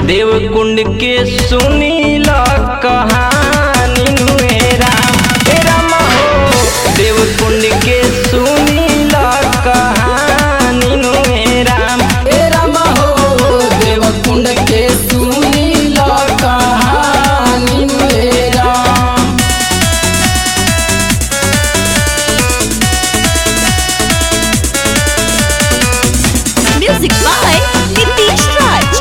देवकुंड के सुनील कहानी नुए राम हे राम हो देवकुंड के सुनील कहानी नुए राम हे राम हो देवकुंड के सुनील कहानी हे Ram Music by Nitish Raj.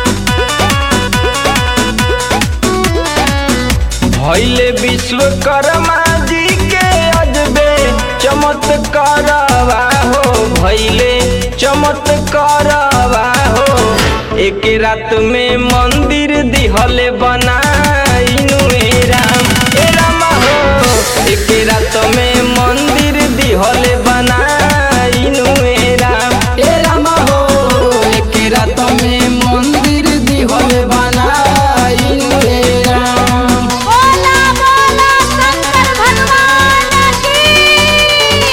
भैले विश्वकर्मा जी के अजबे चमत्कारवा हो भैले चमत्कारवा हो एक रात में मंदिर दिहले बनाइनु हे राम हे राम हो एक रात में मंदिर दिहले बनाइनु हे राम हे राम हो एक रात में मंदिर दिहल बनाई हे राम बोला बोला शंकर भगवान की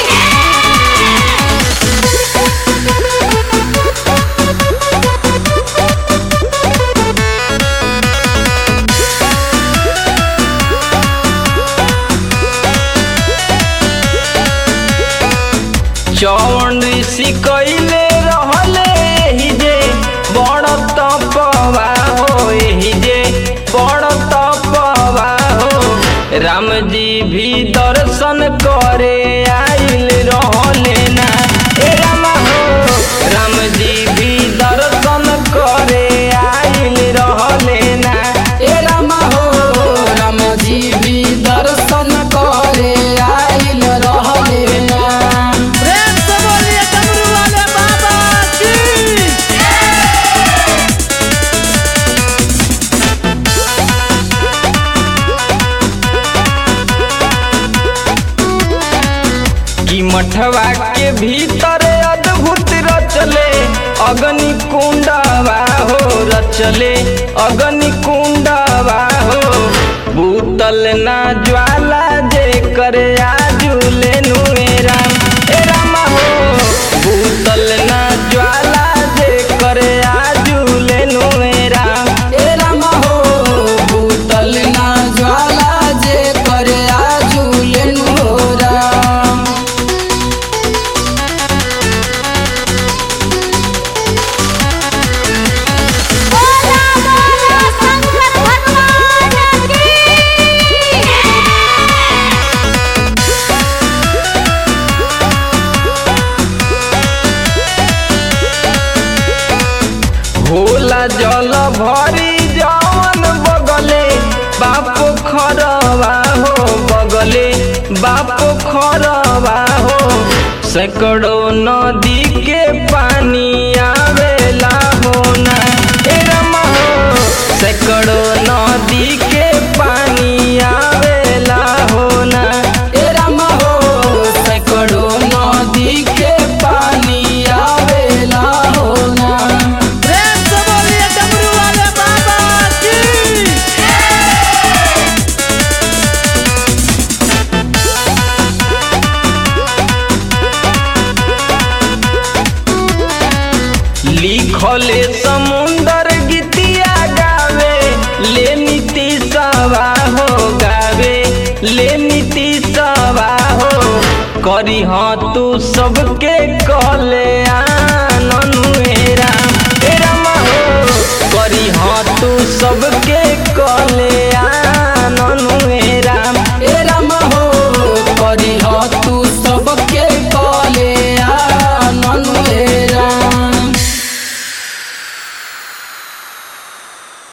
चौन ऋषि कैले रहले एही जे बड़ तपवा हो एही जे बड़ तपवा हो राम जी भी दर्शन करे आइल रहले ना हे राम हो राम जी भी दर्शन करे आइल रहले ना हे राम हो राम जी भी दर्शन करे आइल रहले राम प्रेम से बोलिए डमरू वाले बाबा की कि मठवा के भीतर अद्भुत रचले अग्नि कुंडवा हो रचले अग्नि कुंडवा हो भूतल ना ज्वाला जे करे आजुले नुए राम हे राम हो भूतल ना ज्वाला जे करे आजुले नुए राम हे राम हो भूतल ना ज्वाला जे करे आजुलेन हो राम बोला बोला शंकर भगवान की होला जल भरी जवन बगले बाप खरवा हो बगले बाप खरवा हो सैकड़ों नदी के पानी आवेला होना हे राम हो सैकड़ों नदी के पानी आवेला होना हे राम हो सैकड़ों नदी के पानी आवेला होना प्रेम से बोलिए डमरू वाले बाबा की लिखले समुंदर गीतिया गावे ले नीति सवा हो गावे ले नीति सवा हो करी हाँ तू सबके कहले आननु हे राम हे राम हो करी हाँ तू सबके कहले आननु